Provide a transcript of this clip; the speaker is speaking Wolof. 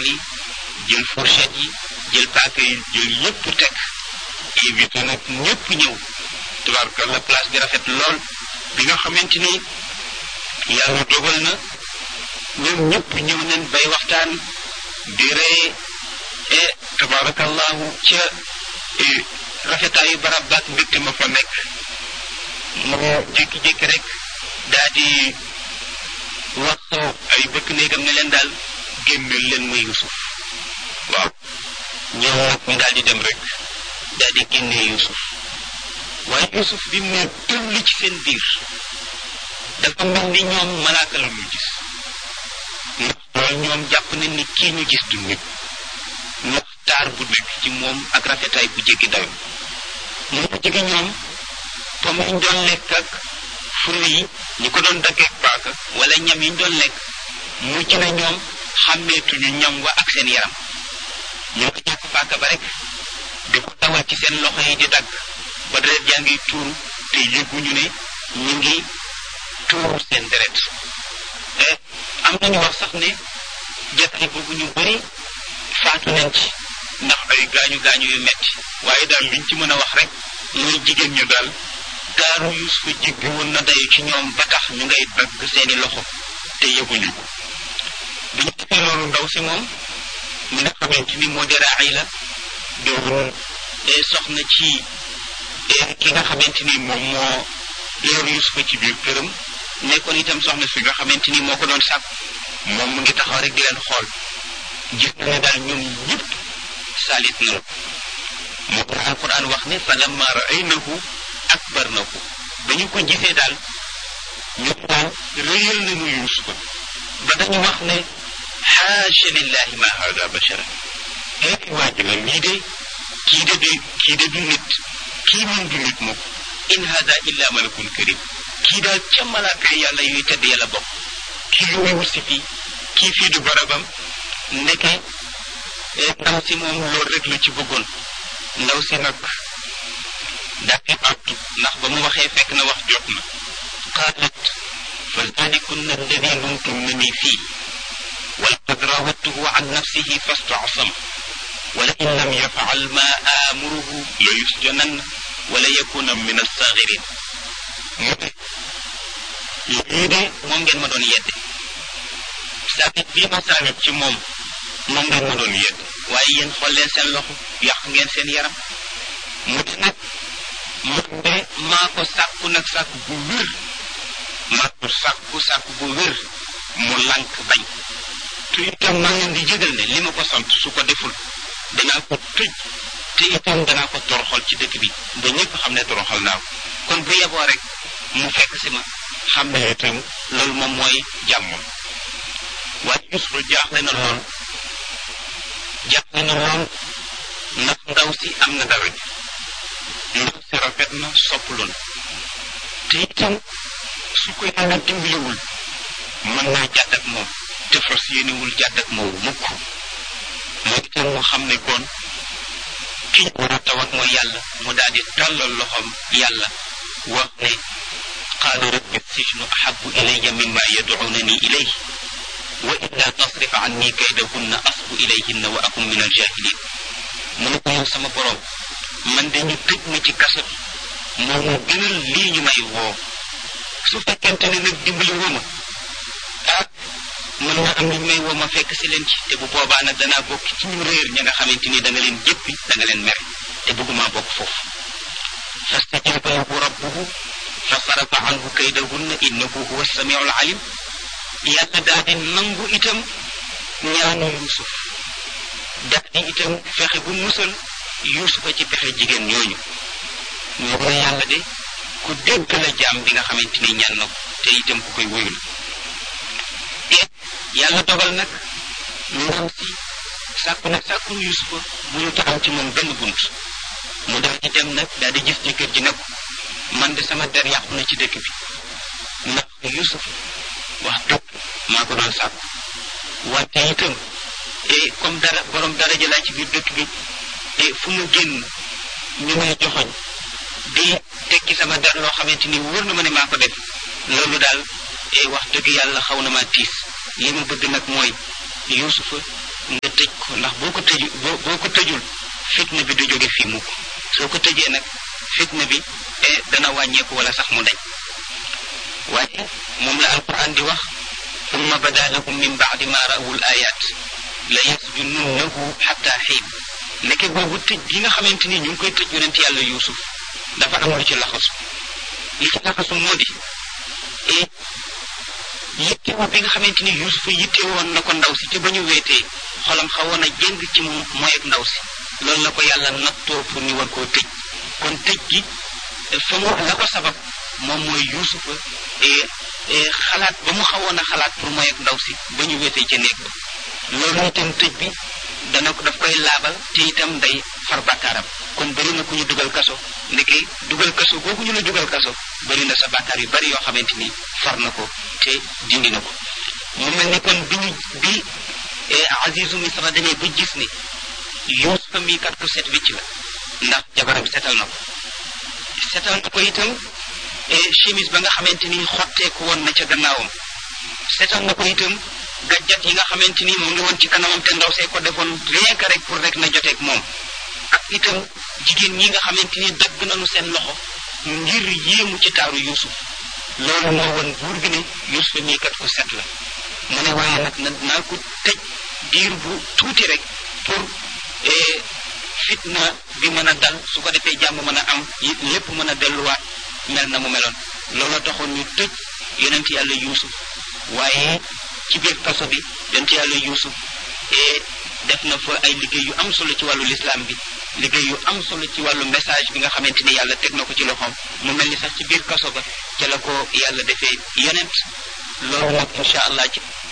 taabal yi jël fourchette yi jël paaka yi jël yëpp teg invité nag ñëpp ñëw tabarkalla place bi rafet lool bi nga xamante ni yàlla dogal na ñoom ñëpp ñëw nañ bay waxtaan di ree e tabarakallahu ca rafetaayu barab baak mbégte ma fa nekk mu jékki-jékki rek daa di wax ay bëkk néegam ne leen daal génneel leen ma Yusuf waaw ñoom nag ñu daal di dem rek daal di génnee Yusuf waaye Yusuf bi mu ne tëll ci seen biir dafa mel ni ñoom malaaka la ñu gis ndax loolu ñoom jàpp nañ ni kii ñu gis du nit ndax taar bu nekk ci moom ak rafetaay bu jéggi dayo mu ko jege ñoom comme ñu doon lekk ak furu yi ñu ko doon daggeek paaka wala ñam yi ñu doon lekk mujj na ñoom xàmmeetuñu ñam wa ak seen yaram ñoo ko jàpp paaka ba rek di ko dawal ci seen loxo yi di dagg ba deret jaa ngi tuuru te yëguñu ne ñu ngi tuuru seen deret am nañu wax sax ne jataay boobu ñu bëri faatu nañ ci ndax ay gaañu gaañu yu metti waaye daal liñ ci mën a wax rek mooy jigéen ñu daal daaru Yuusufa jiggi woon na dayu ci ñoom ba tax ñu ngay dagg seeni loxo te yëguñu ko bi ñu defee loolu ndaw si moom mi nga xamante ni moo di Raayla doon soxna ci ki nga xamante ni moom moo yor Yuusufa ci biir këram nekkoon itam soxna fi nga xamante ni moo ko doon sàkk moom mu ngi taxaw rek di leen xool gis na ne daal ñoom ñëpp salit nañu moo tax alquran wax ne fa lamma raaynahu akbarnahu ba ñu ko gisee daal ñoom daal réyal nañu Yuusufa ba dañu wax ne xaasha lillahi ma hada bashara eeti waaji la lii de kii de du kii de du nit kii moom du nit moom in hada illa malakun karim kii daal ca malaaka yàlla yuy tedd yàlla bokk kii lu muy wut si fii kii fii du barabam ndeke ndaw si moom loolu rek la ci bëggoon ndaw si nag dàqi àttu ndax ba mu waxee fekk na wax jot na qaalat fa zalikunna alladi lumtumnani fii walqad rawadtuhu an nafsihi fastasam wala in lam yafal ma amuruhu la yusjananna wala yakuna min assagirin mu ne lii de moom ngeen ma doon yedde saabit bii ma saabit ci moom moom ngeen ma doon yedd waaye yéen xool leen seen loxo yàq ngeen seen yaram mu ne nag man de maa ko sàkku nag sàkku bu wér maa ko sàkku sàkku bu wér mu lànk bañ te itam maa ngeen di jégal ne li ma ko sant su ko deful danaa ko tëj te itam danaa ko toroxal ci dëkk bi ba ñëpp xam ne toroxal naa ko kon bu yeboo rek mu fekk si ma xam ne itam loolu moom mooy jàmmam waaye Yuusufa jaaxle na lool jaaxle na lool ndax ndaw si am na dara ndaw si rafet na sopplu na te itam su ko yàlla dimbaliwul mën naa jàdd ak moom te fas yéenewul jàdd ak moom mukk moo itam mu xam ne kon ki war a tawat mooy yàlla mu daal di tàllal loxoom yàlla wax ne qaala rabbi sijnu ahabu ilayya mimma yad'unani ilayhi wa illa tasrif anni kaydahunna asbu ilayhinna wa akun min aljahilin mu ne ko yow sama borom man de ñu tëj ma ci kaso bi moo mu gënal lii ñu may woo su fekkente ne nag dimbali woo ma ah mën na am ñu may woo ma fekk si leen ci te bu boobaa nag danaa bokk ci ñu réer ña nga xamante ni da nga leen jëppi da nga leen mere te bëgguma bokk foofu fastajaba lahu rabbuhu fa sarafa anhu kaydahunna innahu huwa samiu alalim yàlla daal di nangu itam ñaanu Yuusuf daal di itam fexe bu musal Yuusufa ci pexe jigéen ñooñu ñoo ko yàlla de ku dégg la jaam bi nga xamante ni ñaan na ko te itam ku koy wóyu la te yàlla dogal nag ndam si sàkku nag sàkku Yuusufa bu ñu taxaw ci moom benn bunt mu daal di dem nag daal di gis jëkkër ji nag man de sama der yàqu na ci dëkk bi ndax Yuusuf wax dëgg maa ko doon sàkku wante itam et comme dara borom daraja laa ci biir dëkk bi et fu mu génn ñu may joxoñ di tekki sama der loo xamante ni wóor na ma ne maa ko def loolu daal et wax dëgg yàlla xaw na maa tiis li ma bëgg nag mooy Yuusufa nga tëj ko ndax boo ko tëju boo boo ko tëjul fitna bi du jóge fii mukk soo ko tëjee nag fitna bi dana wàññeeku wala sax mu dañ waaye moom la alquran di wax summa bada lahum min baadi ma rawul ayat la yasjununnahu xatta xiin nekke boobu tëj gi nga xamante ni ñu ngi koy tëj yonent yàlla yuusuf dafa am lu ci laxasu li ci laxasu moo di et yittewoo bi nga xamante ni yuusuf yittewoon na ko ndaw si te ba ñu weetee xolam xawoon a jéng ci moom mooy ak ndaw si loolu la ko yàlla nattoo pour ñu war koo tëj kon tëj gi fa mu la ko sabab moom mooy yuusufa xalaat ba mu xawoon a xalaat pour mooy ak ndaw si ba ñu wéetee ca néeg ba loolu itam tëj bi dana ko daf koy laabal te itam day far bàkkaaram kon bëri na ku ñu dugal kaso ndeke dugal kaso googu ñu la dugal kaso bëri na sa bàkkaar yu bëri yoo xamante ni far na ko te dindi na ko mu mel ni kon bi ñu bi Azizu Misra demee ba gis ni Yuusufa mii kat ko set wicc la ndax jabaram setal na ko setal na ko itam chemise ba nga xamante ni xotteeku woon na ca gannaawam setal na ko itam gàjjat yi nga xamante ni mu ngi woon ci kanamam te ndaw see ko defoon rien que rek pour rek na joteeg moom ak itam jigéen ñi nga xamante ni dagg nañu seen loxo ngir yéemu ci taaru Yuusuf loolu moo woon buur bi ne Yuusuf mii kat ko set la mu ne waaye nag na naa ko tëj diir bu tuuti rek pour fitna bi mën a dal su ko defee jàmm mën a am lépp mën a delluwaat mel na mu meloon looloo taxoon ñu tëj yonent yàlla yuusuf waaye ci biir kaso bi yonent yàlla yuusuf et def na fa ay liggéey yu am solo ci wàllu lislaam bi liggéey yu am solo ci wàllu message bi nga xamante ni yàlla teg na ko ci loxoom mu mel ni sax ci biir kaso ba ca la ko yàlla defee yonent loolu nag incha allah ci